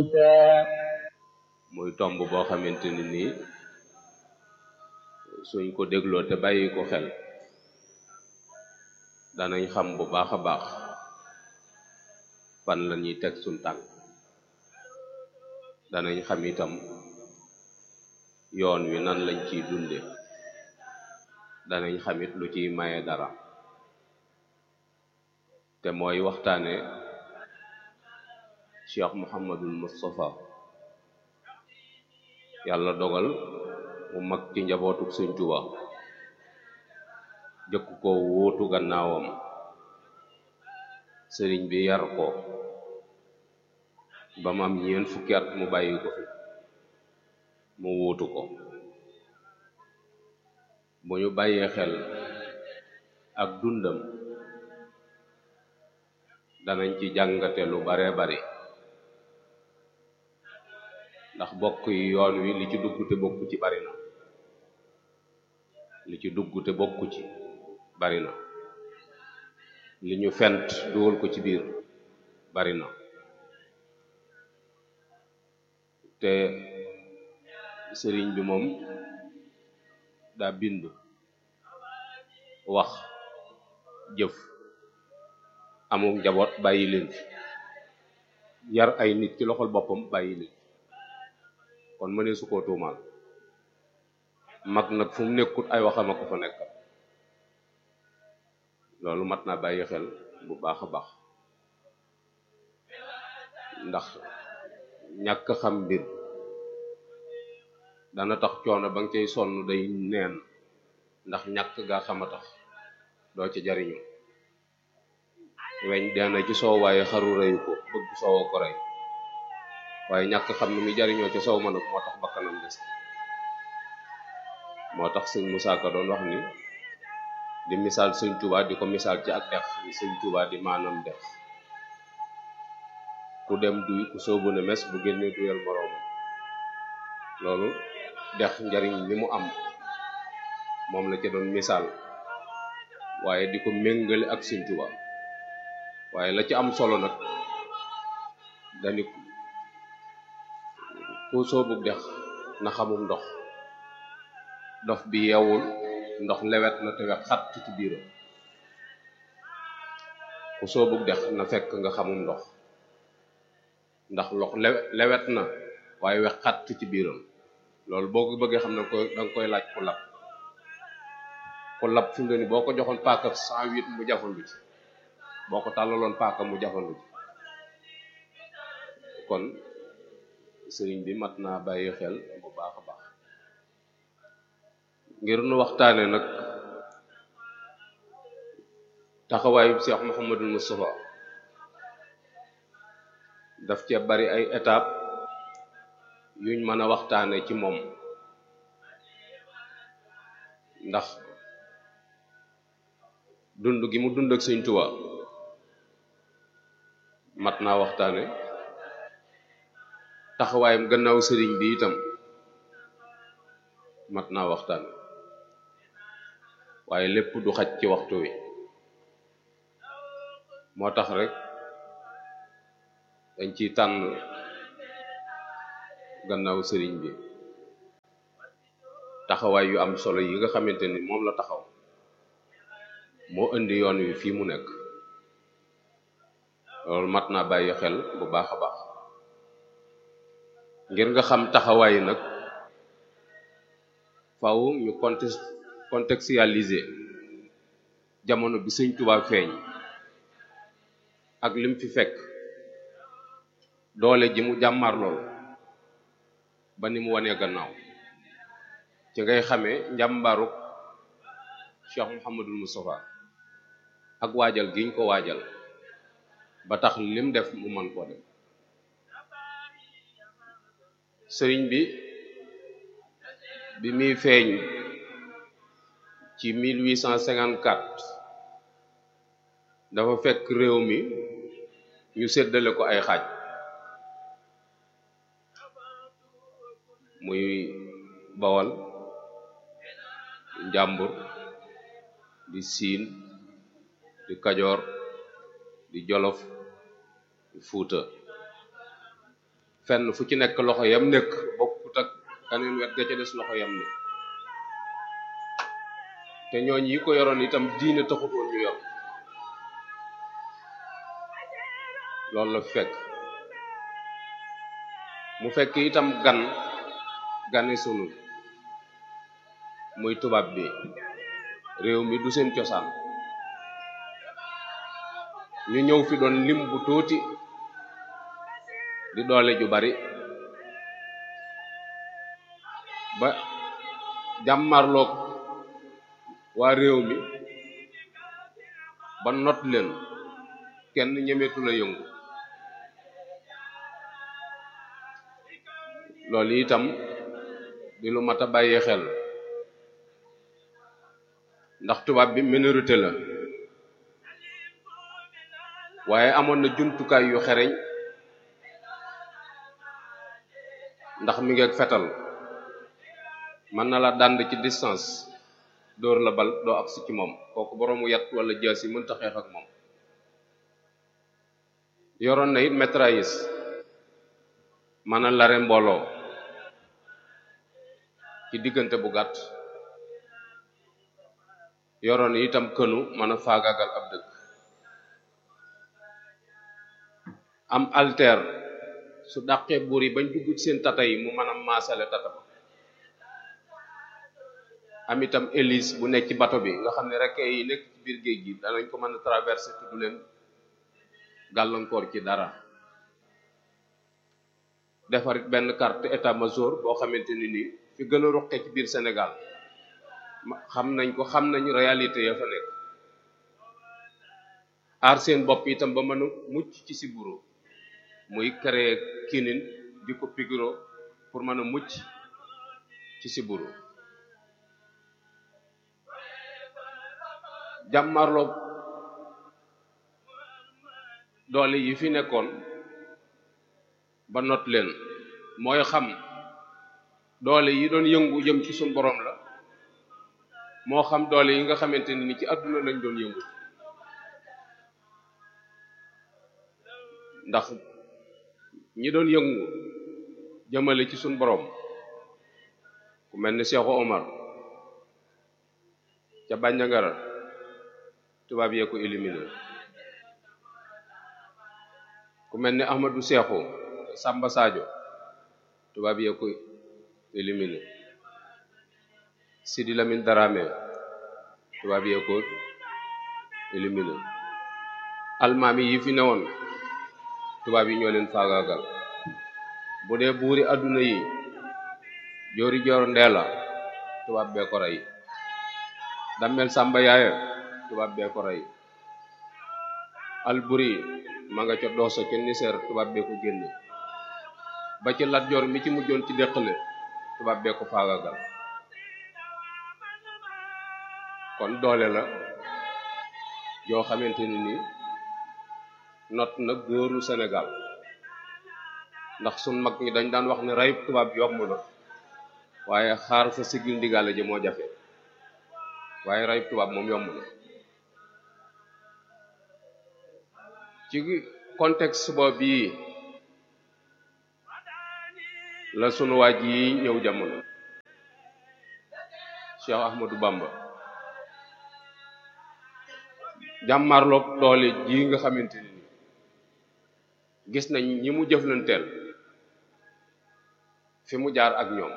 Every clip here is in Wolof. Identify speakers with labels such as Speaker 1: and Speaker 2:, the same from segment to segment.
Speaker 1: muy tomb boo xamante ni nii suñ ko dégloo te bàyyi ko xel danañ xam bu baax a baax fan la ñuy teg suñ tànk danañ xam itam yoon wi nan lañ ciy dunde danañ xamit lu ciy maye dara te mooy waxtaane Cheikh Muhammadul Moustapha yàlla dogal mu mag ci njabootuk Sëñ Tuba jëkk ko wuutu gannaawam sëriñ bi yar ko ba mu am ñeent fukki at mu bàyyi ko fi mu wuutu ko bu ñu bàyyee xel ak dundam danañ ci jàngate lu bare bari ndax bokk yi yoon wi li ci dugg te bokku ci bari na li ci dugg te bokku ci bari na li ñu fent dugal ko ci biir bari na te sëriñ bi moom daa bind wax jëf amul njaboot bàyyi leen fi yar ay nit ci loxol boppam bàyyi leen kon mënee su koo tuumaal mag nag fu mu nekkut ay waxama ko fa nekkal loolu mat naa bàyyi xel bu baax a baax ndax ñàkk xam mbir dana tax coono ba nga cay sonn day neen ndax ñàkk gaa xama tax doo ci jariñu weñ dana ci soow waaye xaru reyu ko bëgg soowa ko rey waaye ñàkk xam ni muy jariñoo ci soow ma nag moo tax bakkanam des moo tax sëñ Musaa Ka doon wax ni di misaal sëñ Tuubaa di ko misaal ci ak dex ni sëñ Tuubaa di maanaam dex ku dem duy ku soobu ne mes bu génnee duyal moroom loolu dex njariñ li mu am moom la ca doon misaal waaye di ko méngale ak sëñ Tuubaa waaye la ci am solo nag dani ku soobu dex na xamum ndox dof bi yeewul ndox lewet na te wex xatt ci biiram ku soobu dex na fekk nga xamum ndox ndax lox lewet na waaye wex xatt ci biiram loolu boo ko bëggee xam ne ko da nga koy laaj ku lab ku lab fi mu ne ni boo ko joxoon paaka cent huit mu jafandu ci boo ko tàllaloon paaka mu jafandu ci kon sëriñ bi mat naa bàyyi xel bu baax a baax ngir nu waxtaane nag taxawaayu Cheikh Mouhamadul Moustapha daf cee bari ay étape yuñ mën a waxtaane ci moom ndax dund gi mu dund ak Sëñ Tuubaa mat naa waxtaane taxawaayam gannaaw sëriñ bi itam mat naa waxtaane waaye lépp du xaj ci waxtu wi moo tax rek dañ ciy tànn gannaaw sëriñ bi taxawaay yu am solo yi nga xamante ni moom la taxaw moo indi yoon wi fii mu nekk loolu mat naa bàyyi xel bu baax a baax ngir nga xam taxawaay nag faw ñu contexte contextualiser jamono bi sëñ Tuubaa feeñ ak lim fi fekk doole ji mu jàmmar lool ba ni mu wanee gannaaw ci ngay xamee njàmbaaruk Cheikh Mouhamadul Moustapha ak waajal giñ ko waajal ba tax lim def mu mën koo def sëriñ bi bi muy feeñ ci 1854 dafa fekk réew mi ñu séddale ko ay xaaj muy bawal njàmbur di siin di kajoor di jolof di fuuta fenn fu ci nekk loxo yam nekk bokkut ak kaneen wet ga ca des loxo yam ne te ñooñ yi ko yoroon itam diine taxut woon ñu yor loolu la fekk mu fekk itam gan gane sunu muy tubaab bi réew mi du seen cosaan ñu ñëw fi doon lim bu tuuti di doole ju bari ba jàmmarloog waa réew mi ba not leen kenn ñemeetu la yëngu loolu itam di lu mat a bàyyee xel ndax tubaab bi minorité la waaye amoon na jumtukaay yu xereñ ndax mi ngi ak fetal mën na la dànd ci distance dóor la bal doo agsi ci moom kooku boroomu yat wala jaas yi mënta xeex ak moom yoroon na it mitrailleuse mën a lare mbooloo ci diggante bu gàtt yoroon itam kënu mën a faagaagal ab dëkk am alter su dàqee buur yi bañ dugg ci seen tata yi mu mën a maasale tata ba am itam hélice bu nekk ci bato bi nga xam ne rek yi nekk ci biir géej gi danañ ko mën a traverser te du leen gàllankoor ci dara defarit benn carte état major boo xamante ni nii fi gën a ruqe ci biir Sénégal xam nañ ko xam nañ réalité ya fa nekk aar seen bopp itam ba mën a mucc ci siburu muy créer kinin di ko pigro pour mën a mucc ci siburu jàmmarloo doole yi fi nekkoon ba not leen mooy xam doole yi doon yëngu jëm ci suñ borom la moo xam doole yi nga xamante ni ci àdduna lañ doon yëngu ndax ñi doon yëngu jëmale ci suñ borom ku mel ni Cheikh Omar ca Bandiagara tubaab yee ko éliminé ku mel ni Ahmadou Cheikhou Samba Sadio tubaab yee ko éliminé Sidi Lamine Darame tubaab yee ko éliminé almaami yi fi newoon tubaab yi ñoo leen faagaagal bu dee buuri adduna yi joori joor ndeela tubaab bee ko rey dammel sàmba yaaya tubaab bee ko rey alburi ma nga ca dooso ca niseer tubaab bee ko génne ba ci Lat Joor mi ci mujjoon ci déqale tubaab bee ko faagaagal kon doole la yoo xamante ni nii not na góoru Sénégal ndax sun mag ñi dañ daan wax ne rey tubaab yomb na waaye xaar fa sigil ndigaale ji moo jafe waaye rey tubaab moom yomb na ci contexte boobu yi la sunu waaj yi ñëw jamono Cheikh Ahmadou Bamba jàmmarloog doole ji nga xamante ni gis nañ ñi mu jëflanteel fi mu jaar ak ñoom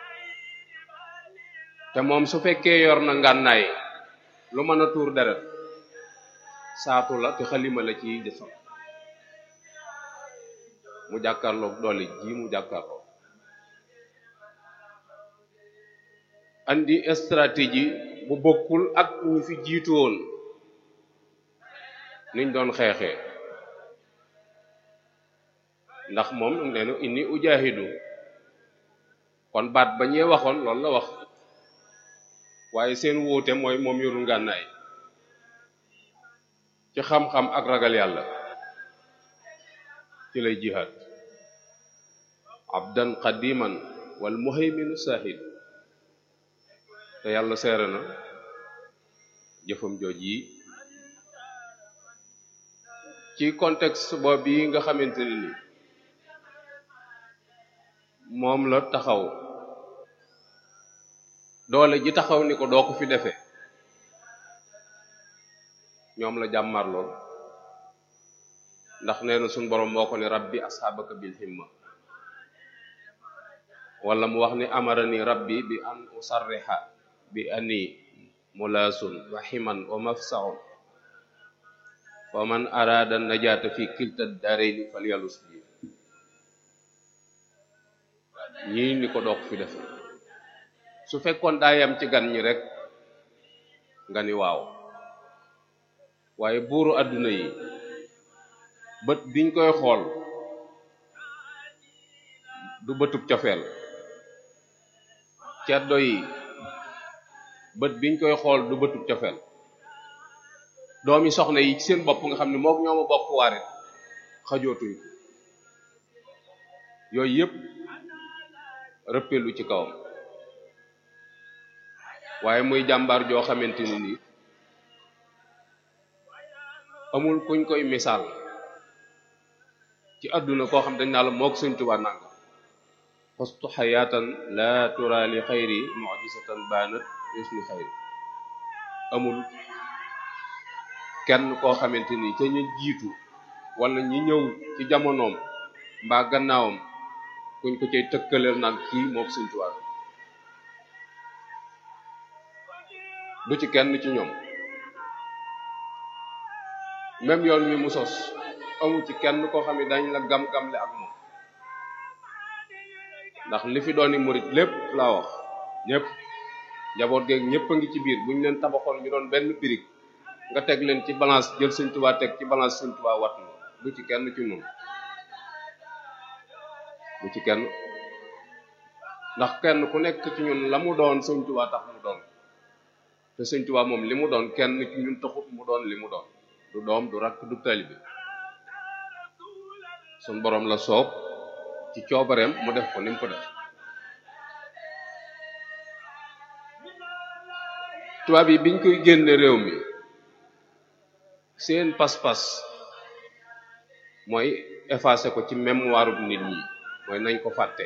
Speaker 1: te moom su fekkee yor na ngànnaay lu mën a tuur deret saatu la te xalima la ci defal mu jàkkaarloog doole ji mu jàkkaarloog andi stratégie bu bokkul ak ñu fi jiitu woon niñ doon xeexee ndax moom neenu inni ujahidu kon baat ba ñee waxoon loolu la wax waaye seen wuute mooy moom yorul ngànnaay ci xam-xam ak ragal yàlla ci lay jihaad abdan qadiman wal muhayminu sahid te yàlla seere na jëfam jooj yi ci contexte boobu yi nga xamante ne ni moom la taxaw doole ji taxaw ni ko doo ko fi defee ñoom la jàmmar lool ndax nee na suñ borom moo ko ne rabbi asxaabaka bil himma wala mu wax ni amarani rabbi bi an usarriha bi ani mulaasun wa himan wa mafsaun wa man araada najaata fi kilta daarayni falyalus bi ñii ni ko doog fi defe su fekkoon daa yam ci gan ñi rek nga ni waaw waaye buuru àdduna yi bët biñ koy xool du bëtub cofeel ceddo yi bët biñ koy xool du bëtub cofeel doomi soxna yi ci seen bopp nga xam ne mook ñooma bokk waarit xajootuñ ko yooyu yëpp rëppelu ci kawam waaye muy jàmbaar joo xamante ni nii amul kuñ koy misaal ci àdduna koo xam dañ naa la mook Sëñ Tuubaa nanga fastu xayaatan la tura li xayri mujisatan baanat yusni xayri amul kenn koo xamante ni ca ñu jiitu wala ñi ñëw ci jamonoom mbaa gannaawam kuñ ko cay tëkkaleel naan kii mook Sëñ Tuubaa du ci kenn ci ñoom même yoon wi mu sos amu ci kenn koo xam ne dañ la gam-gamle ak moom ndax li fi dooni murit lépp laa wax ñëpp njaboot geeg ñëpp a ngi ci biir bu ñu leen tabaxoon ñu doon benn birig nga teg leen ci balance jël Sëñ Tuubaa teg ci balance Sëñ Tuubaa wat na du ci kenn ci moom du ci kenn ndax kenn ku nekk ci ñun la mu doon Sëñ Tuubaa tax mu doon te Sëñ Tuubaa moom li mu doon kenn ci ñun taxut mu doon li mu doon du doom du rakk du taalibe suñ boroom la soob ci coobareem mu def ko ni mu ko def tubaab yi biñ koy génne réew mi seen pas-pas mooy effacer ko ci mémoire bu nit ñi mooy nañ ko fàtte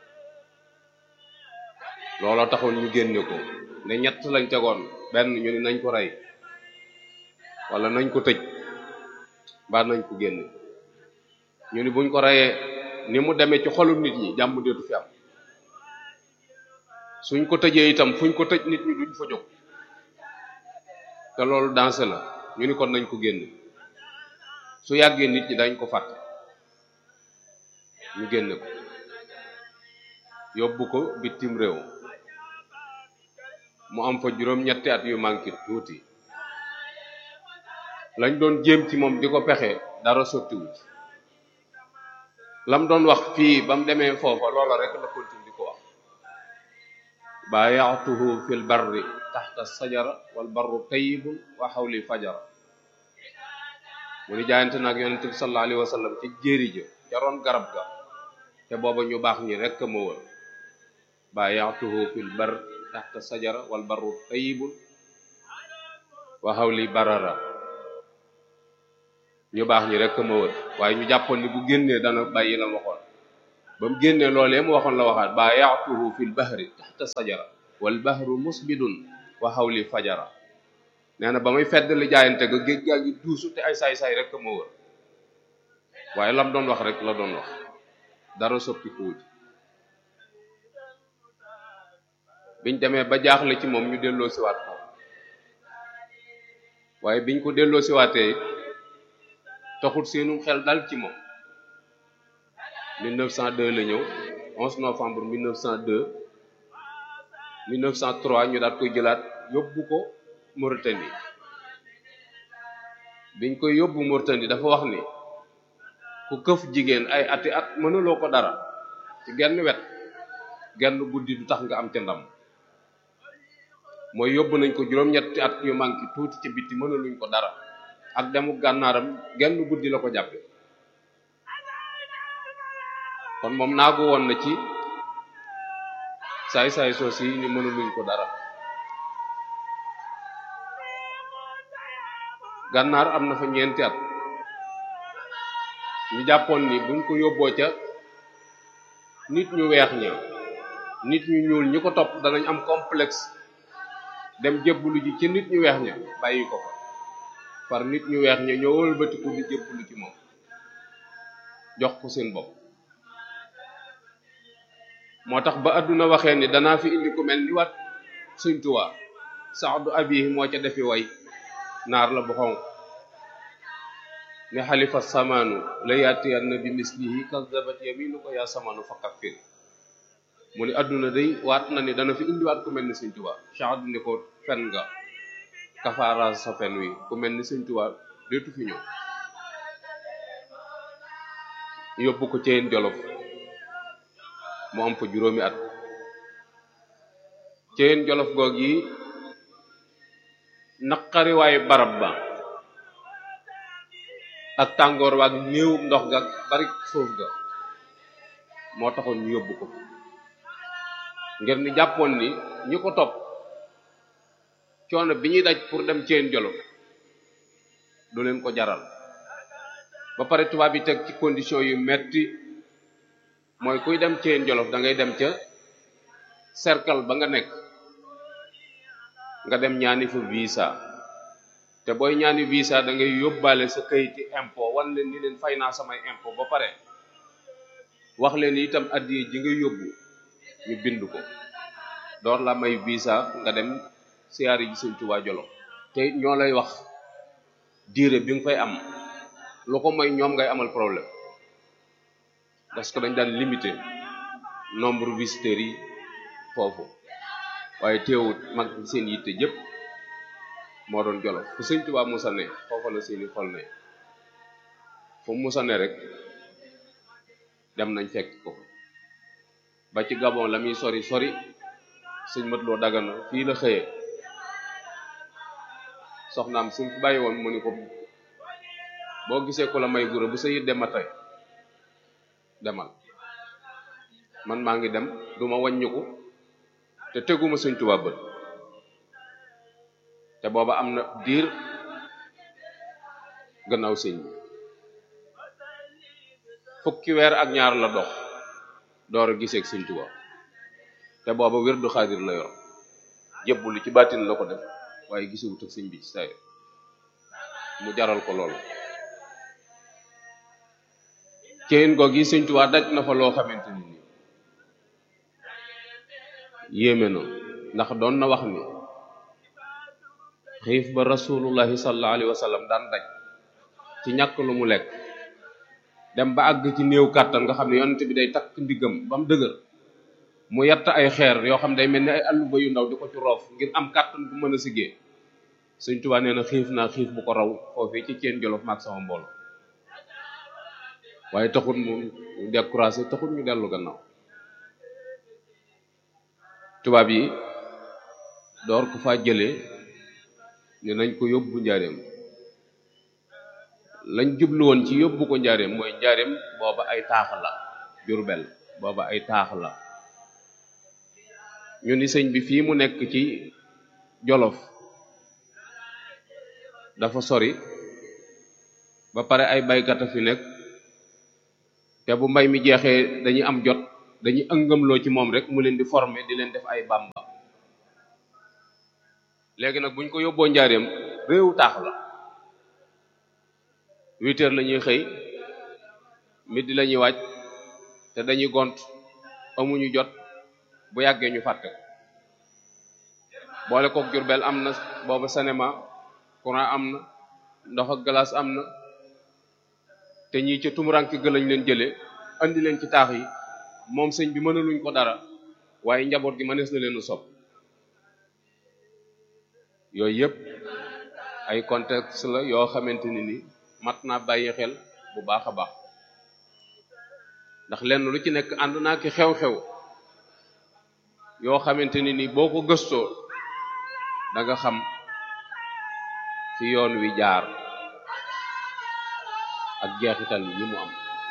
Speaker 1: looloo taxoon ñu génne ko ne ñett lañ tegoon benn ñu ni nañ ko rey wala nañ ko tëj mbaa nañ ko génne ñu ni buñ ko reyee ni mu demee ci xolu nit ñi jàmm deetu fi am suñ ko tëjee itam fuñ ko tëj nit ñi duñ fa jóg te loolu dansé la ñu ni kon nañ ko génne su yàggee nit ñi dañ ko fàtte ñu génne ko yóbbu ko bitim réew mu am fa juróom-ñetti at yu manqué tuuti lañ doon jéem ci moom di ko pexe dara sottiwu ci lam doon wax fii ba mu demee foofa loola rek la continue di ko wax baayaatuhu fil barri taxta sajara wal barru tayyibun wa xawli fajara mu ni jaayante nag yonente bi sallallahu alayhi wa sallam ca jéeri ja ca roon garab ga te booba ñu baax ñi rek ma wër baayaatuhu fil barri taxta sajara wal barru tayyibun wa xawli barara ñu baax ñi rek ma wër waaye ñu jàppoon ni bu génnee dana bàyyi la waxoon ba mu génnee loolee mu waxoon la waxaat ba yaatuhu fil bahri taxta sajara wal bahru musbidun wa xawli fajara nee na ba may fedd li jaayante ga géej gaa ngi duusu te ay saay-saay rek ma wër waaye lam doon wax rek la doon wax dara soppi ko wuj biñ demee ba jaaxle ci moom ñu delloo siwaat ko waaye biñ ko delloo siwaatee taxut seenum xel dal ci moom 1902 la ñëw 11 novembre 1902 1903 ñu daat koy jëlaat yóbbu ko Mauritanie biñ koy yóbbu Mauritanie dafa wax ni ku këf jigéen ay ati at mënuloo ko dara ci genn wet genn guddi du tax nga am ca ndam mooy yóbbu nañ ko juróom-ñetti at yu manqué tuuti ci bitti mënuluñ ko dara ak demu gànnaaram genn guddi la ko jàppe kon moom naagu woon na ci saay-saay soos yi ni mënuluñ ko dara gànnaar am na fa ñeenti at ñu jàppoon ni buñ ko yóbboo ca nit ñu weex ña nit ñu ñuul ñi ko topp danañ am complexe dem jébbalu ji ci nit ñu weex ña bàyyi ko fa par nit ñu weex ña ñoo wëlbatiku di jébbalu ci moom jox ko seen bopp moo tax ba àdduna waxee ni danaa fi indi ku mel ni wat Sëñ Tuubaa saxdu abihi moo ca defi way naar la bu xonq ne xalifa samaanu la yaatiyanna bi mislihi kazabat yaminu ko yaa samaanu fa kaffir mu ni àdduna day waat na ni dana fi indiwaat ku mel ni Sëñ Tuubaa saxdu ni ko fen nga kafaara sa fen wi ku mel ni Sëñ Tuubaa deetu fi ñëw yóbbu ko ceen jolof mu am fa juróomi at ceen jolof goog yi naqariwaayu barab ba ak tàngoor waak néew ndox ga bari suuf ga moo taxoon ñu yóbbu ko ngir ni jàppoon ni ñi ko topp coono bi ñuy daj pour dem ceen jolof du leen ko jaral ba pare tubaab yi teg ci condition yu metti mooy kuy dem ceen jolof da ngay dem ca cercle ba nga nekk nga dem ñaani fa visa te booy ñaani visa da ngay yóbbaale sa kayiti impôt wan leen ni leen fay naa samay impôt ba pare wax leen itam addiye ji nga yóbbu ñu bind ko door la may visa nga dem siyaari ji Sëñ Tuubaa Jolof te ñoo lay wax diire bi nga fay am lu ko may ñoom ngay amal problème parce que dañ daan limité nombre visiteurs yi foofu waaye teewut mag seen yitte jëpp moo doon Jolof fu Sëñ Tuubaa musa ne foofa la seeni xol ne fu musa ne rek dem nañ fekk ko ba ci Gabon la muy sori sori sëñ mat loo dagana fii la xëyee soxnaam suñ fi bàyyi woon mu ni ko boo gisee ko la may gura bu sa yit dem ma tey demal man maa ngi dem duma wàññiku te teguma Sëñ Tuubaa bët te booba am na diir gannaaw sëñ bi fukki weer ak ñaar la dox door a gisee ak Sëñ Tuubaa te booba wirdu xaadir la yor jébbalu ci baatin la ko def waaye gisewut ak sëñ bi ci saa mu jaral ko loolu ceen goog yi Sëñ Tuubaa daj na fa loo xamante ni nii yéeme na ndax doon na wax ni xiif ba rasulullahi sallallahu alayhi wa sallam daan daj ci ñàkk lu mu lekk dem ba àgg ci néew kàttan nga xam ne yonent bi day takk ndiggam ba mu dëgër mu yett ay xeer yoo xam day mel ni ay alluba yu ndaw di ko ci roof ngir am kàttan bu mën a siggee Sëñ Tuubaa nee na xiif naa xiif bu ko raw foofii ci ceen jolof maag sama mbooloo waaye taxul mu découragé taxul ñu dellu gannaaw tubaab yi door ko faa jëlee ne nañ ko yóbbu njaareem lañ jublu woon ci yóbbu ko njaareem mooy njaareem booba ay taax la Jurbel booba ay taax la ñu ni sëñ bi fii mu nekk ci Jolof dafa sori ba pare ay baykat a fi nekk te bu mbay mi jeexee dañuy am jot dañuy ëngamloo ci moom rek mu leen di former di leen def ay bamba léegi nag buñ ko yóbboo njaareem réewu taax la huit heures la ñuy xëy midi la ñuy wàcc te dañuy gont amuñu jot bu yàggee ñu fàtte boole kook Jurbel am na booba cinéma courant am na ndox ak glace am na te ñii ca tumuranke ga lañ leen jëlee andi leen ci taax yi moom sëñ bi mënaluñ ko dara waaye njaboot gi mënees na leen a sopp yooyu yëpp ay contexte la yoo xamante ni ni mat naa bàyyi xel bu baax a baax ndax lenn lu ci nekk ànd naa ki xew-xew yoo xamante ni ni boo ko gëstoo da nga xam fi yoon wi jaar ak jeexital yi mu am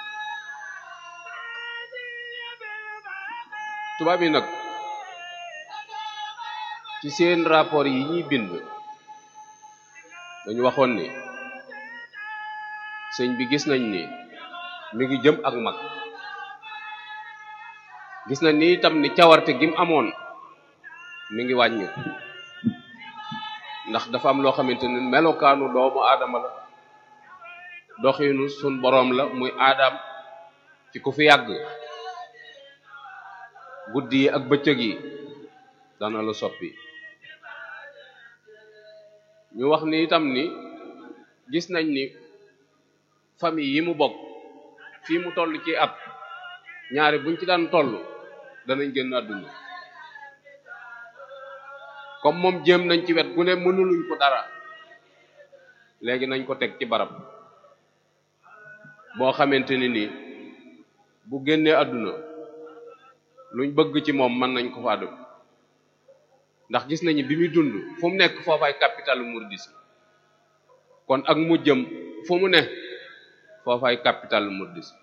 Speaker 1: tubaab yi nag ci seen rapport yi ñuy bind dañu waxoon ni sëñ bi gis nañ ni mi ngi jëm ak mag gis na ni itam ni cawarte gi mu amoon mi ngi wàññi ndax dafa am loo xamante ni melokaanu doomu aadama la doxinu sun boroom la muy aadam ci ku fi yàgg guddi yi ak bëccëg yi dana la soppi ñu wax ni itam ni gis nañ ni famille yi mu bokk fii mu toll ci at ñaari buñ ci daan toll danañ génn àdduna comme moom jéem nañ ci wet gu ne mënuluñ ko dara léegi nañ ko teg ci barab boo xamante ni nii bu génnee àdduna luñ bëgg ci moom mën nañ ko faa def ndax gis nañu bi muy dund fu mu nekk foofaay capitalu mouridisme kon ak mu jëm fu mu ne foofaay capitalu mouridisme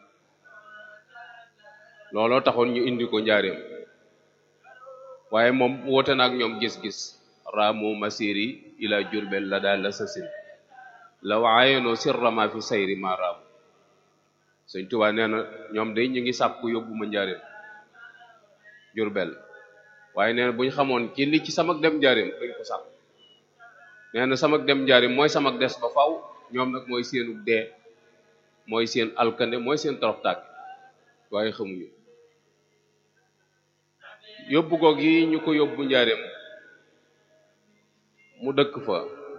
Speaker 1: looloo taxoon ñu indi ko njaareem waaye moom woote na ak ñoom gis-gis raamu masiri ila jurbel la daal la sasin la waayenoo sirrama fi sayri ma raamu Sëñ Tuubaa nee na ñoom day ñu ngi sàkku yóbbu ma njaareem jurbel waaye nee na bu ñu xamoon ci li ci samak dem njaareem dañ ko sàkk nee na samak dem njaareem mooy samak des ba faw ñoom nag mooy seenu dee mooy seen alkande mooy seen torox tàkk waaye xamuñu yóbbu goog yi ñu ko yóbbu njaareem mu dëkk fa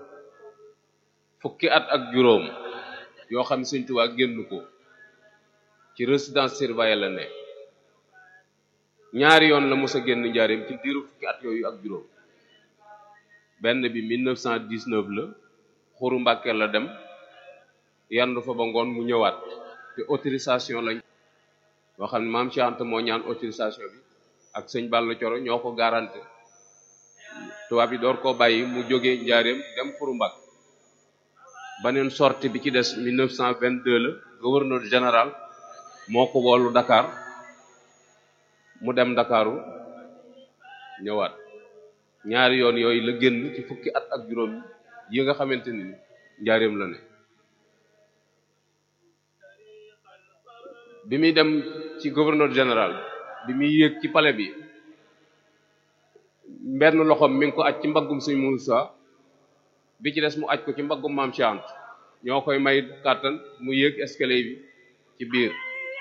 Speaker 1: fukki at ak juróom yoo xam ne Sëñ Tuubaa génn ko ci résidence surveillée la ne ñaari yoon la mos a génn njaareem ci diiru fukki at yooyu ak juróom benn bi 1919 la xuru Mbàkke la dem yandu fa ba ngoon mu ñëwaat te autorisation lañ boo xam ne maam Cheikh Anta moo ñaan autorisation bi ak sëñ Balla Coro ñoo ko garanté tubaab yi door koo bàyyi mu jógee njaareem dem xuru Mbàkke baneen sortie bi ci des 1922 la gouverneur général moo ko woolu Dakar mu dem Dakaru ñëwaat ñaari yoon yooyu la génn ci fukki at ak juróom yi nga xamante ni njaareem la ne bi muy dem ci gouverneur général bi muy yéeg ci palais bi benn loxoom mi ngi ko aj ci mbaggum Sëñ Muusaa bi ci des mu aj ko ci mbaggum Maam Cheikh Anta ñoo koy may kàttan mu yéeg escalier bi ci biir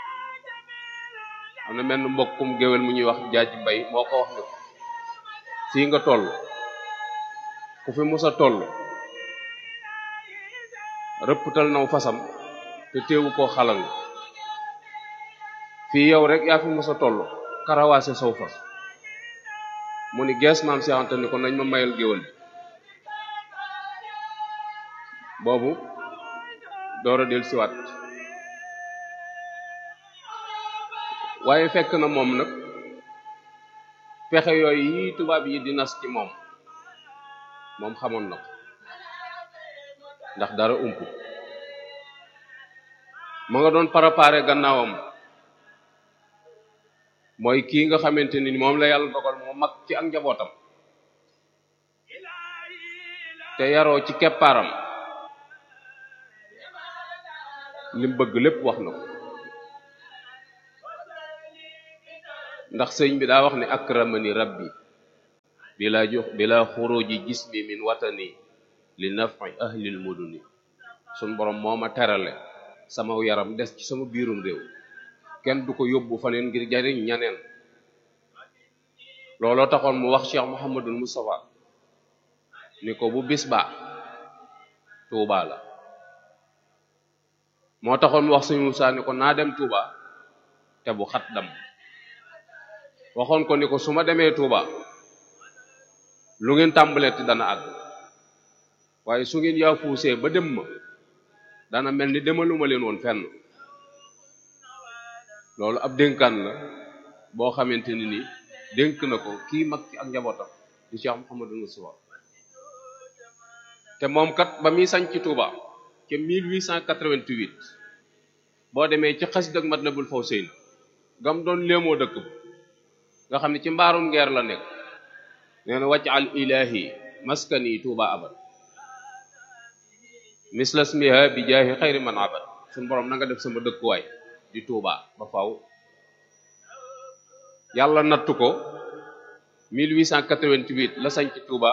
Speaker 1: am na menn mbokkum géwél mu ñuy wax jaaji mbay moo ko wax ne ko fii nga toll ku fi musa toll rëpptal naw fasam te teewu koo xalang fii yow rek yaa fi musa toll karawaase saw fas mu ni gees maam si ante ni ko nañ ma mayal géwél bi boobu door a del siwaat waaye fekk na moom nag pexe yooyu yi tubaab yi di nas ci moom moom xamoon na ko ndax dara ump ma nga doon préparé gannaawam mooy kii nga xamante ni moom la yàlla dogal moo mag ci ak njabootam te yaroo ci keppaaram lim bëgg lépp wax na ko ndax sëñ bi daa wax ne akramani rabbi bila jox bila xuruji jismi min watani li nafi ahlil muduni sun borom moo ma terale sama yaram des ci sama biirum réew kenn du ko yóbbu faneen ngir jariñ ñaneen looloo taxoon mu wax Cheikh Mouhamadul Moustapha ni ko bu bis ba Touba la moo taxoon mu wax sëñ Moussa ni ko naa dem Touba te bu xat dam waxoon ko ni ko su ma demee Touba lu ngeen tàmbaleeti dana àgg waaye su ngeen yaa fuusee ba dem ma dana mel ni demaluma leen woon fenn loolu ab dénkaan la boo xamante ni nii dénk na ko kii mag ci ak njabootam di Cheikh Mouhamadou Moustapha te moom kat ba muy sañ ci Touba ca 1888 boo demee ci xas dëgg Matlabul Fawzayni gam doon léemoo dëkk ba nga xam ne ci mbaarum ngeer la nekk nee na wàcc al ilahi maskani Touba abad mislasmiha bi jaahi xayri man abad suñu borom na nga def sama dëkkuwaay di Touba ba faw yàlla nattu ko 1888 la sañ ci Touba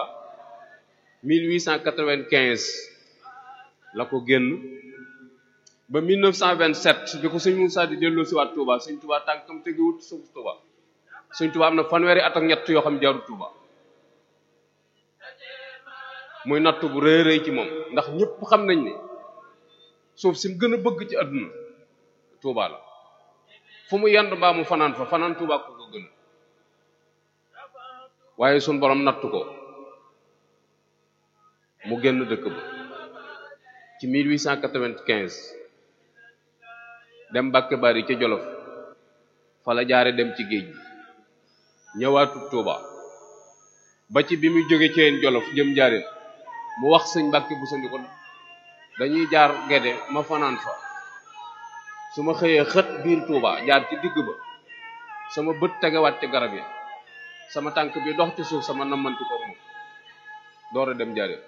Speaker 1: 1895 la ko génn ba 1927 bi ko sëñ Moussa di delloo si waat Touba sëñ Touba tànkam tegewut suuf Touba sëñ Touba am na fanweeri at ak ñett yoo xam jaarut Touba muy nattu bu rëy rëy ci moom ndax ñëpp xam nañ ne suuf si mu gën a bëgg ci àdduna Touba la fu mu yend mbaa mu fanaan fa fanaan Touba ko ko gën waaye suñ borom nattu ko mu génn dëkk ba ci 1895 dem Mbàkke Bari ca Jolof fa la jaare dem ci géej gi ñëwaatu Touba ba ci bi muy jóge ci yeen Jolof jëm jaareen mu wax sëñ Mbàkke bu sandi ko dañuy jaar Gede ma fanaan fa su ma xëyee xët biir Touba jaar ci digg ba sama bët tegewaat ci garab yi sama tànk bi dox ci suuf sama nammanti ko moom door a dem jaareen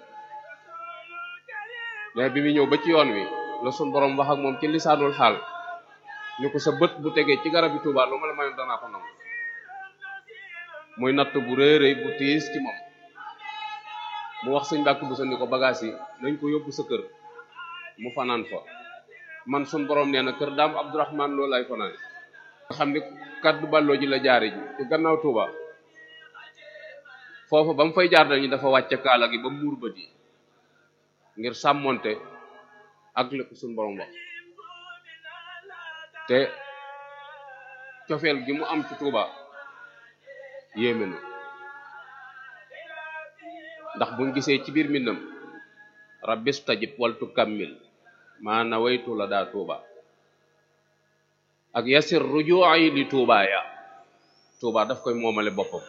Speaker 1: mais bi mu ñëw ba ci yoon wi la sun borom wax ak moom ci lisaanul xaal ñu ko sa bët bu tegee ci garab yi Touba lu ma la mayoon danaa ko nangu muy natt bu rëy rëy bu tiis ci moom mu wax sëñ Mbàkke bu sandi ko bagage yi nañ ko yóbbu sa kër mu fanaan fa man sun borom nee na kër daam Abdourahman loolu lay fanaan nga xam ni kaddu balloo ji la jaare ji ci gannaaw Touba foofu ba mu fay jaar dañu dafa wàcce kaala gi ba muur bët yi ngir sàmmonte ak lépp suñ borom wax te cofeel gi mu am ci Touba yéeme na ndax buñ gisee ci biir mbindam rabbis tajib waltu kammil maa nawaytu la daa Touba ak yasir ruju'i li Touba ya Touba daf koy moomale boppam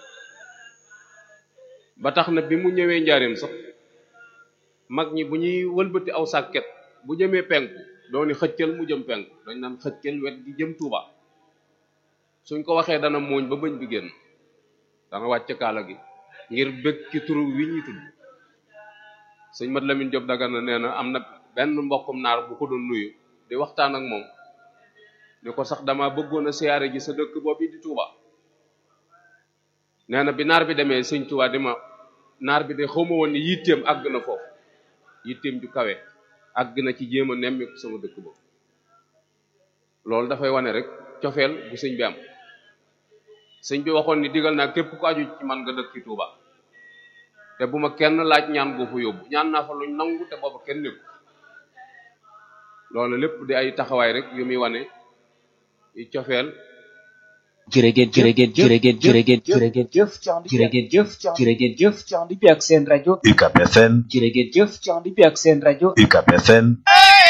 Speaker 1: ba tax na bi mu ñëwee njaareem sax mag ñi bu ñuy wëlbati aw sàkket bu jëmee penku dooni xëccal mu jëm penku dañ naan xëccal wet gi jëm Touba suñ ko waxee dana mooñ ba bëñ bi génn dana wàcc kaala gi ngir bëgg ci turu wi ñuy tudd sëñ Mat Lamin Jóob Dagana nee na am na benn mbokkum naar bu ko doon nuyu di waxtaan ak moom ni ko sax dama bëggoon a siyaare ji sa dëkk boobu di Touba nee na bi naar bi demee sëñ Touba di ma naar bi de xawma woon ni yitteem àgg na foofu yitteem ju kawe àgg na ci jéem a nemmiku sama dëkk boobu loolu dafay wane rek cofeel bu sëñ bi am sëñ bi waxoon ni digal naa képp ku aju ci man nga dëkk ci Touba te bu ma kenn laaj ñaan boo fa yóbbu ñaan naa fa luñ nangu te booba kenn nekku loolu lépp di ay taxawaay rek yu muy wane i cofeel
Speaker 2: jërëgeen jërëgeen jërëgeen jërëgeen jërëgeen jëf jërëgeen jëf jërëgeen jëf ci ànd bi ak seen rajo
Speaker 3: UCAB FM
Speaker 2: jërëgeen jëf ci ànd bi ak seen rajo
Speaker 3: UCAB FM